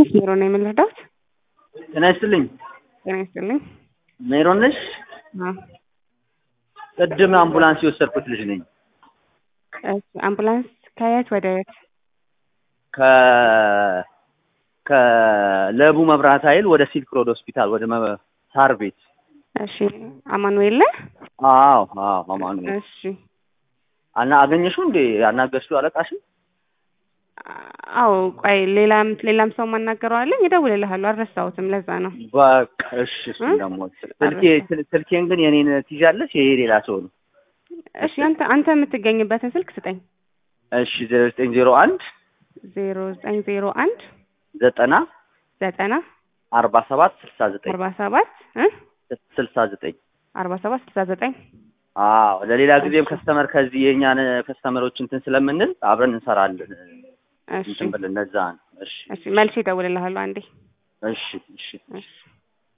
ትንሽ ሜሮን ነው የምንረዳት። ጤና ይስጥልኝ። ጤና ይስጥልኝ። ሜሮን ነሽ? አዎ። ቅድም አምቡላንስ የወሰድኩት ልጅ ነኝ። እሺ፣ አምቡላንስ ከየት ወደ የት? ከ ከለቡ መብራት ኃይል ወደ ሲልክ ሮድ ሆስፒታል ወደ መ- ሳር ቤት። እሺ፣ አማኑኤል ነህ? አዎ አዎ። አማኑኤል እሺ። አና አገኘሽው እንዴ? አናገርሽው አለቃሽን? አዎ፣ ቆይ ሌላም ሌላም ሰው ማናገረው አለኝ። እደውልልሃለሁ፣ አልረሳሁትም። ለዛ ነው። በቃ እሺ። እሱን እ? ደግሞ ስልኬ ስል- ስልኬን ግን የኔን ትይዣለሽ? ይሄ ሌላ ሰው ነው። እሺ፣ አንተ አንተ የምትገኝበትን ስልክ ስጠኝ። እሺ ዜሮ ዘጠኝ ዜሮ አንድ ዜሮ ዘጠኝ ዜሮ አንድ ዘጠና ዘጠና አርባ ሰባት ስልሳ ዘጠኝ አርባ ሰባት እ ስልሳ ዘጠኝ አርባ ሰባት ስልሳ ዘጠኝ አዎ ለሌላ ጊዜም ከስተመር ከዚህ የእኛን ከስተመሮች እንትን ስለምንል አብረን እንሰራለን እሺ እንትን ብለን እነዛ ነው። እሺ እሺ፣ መልሼ እደውልልሃለሁ አንዴ። እሺ እሺ እሺ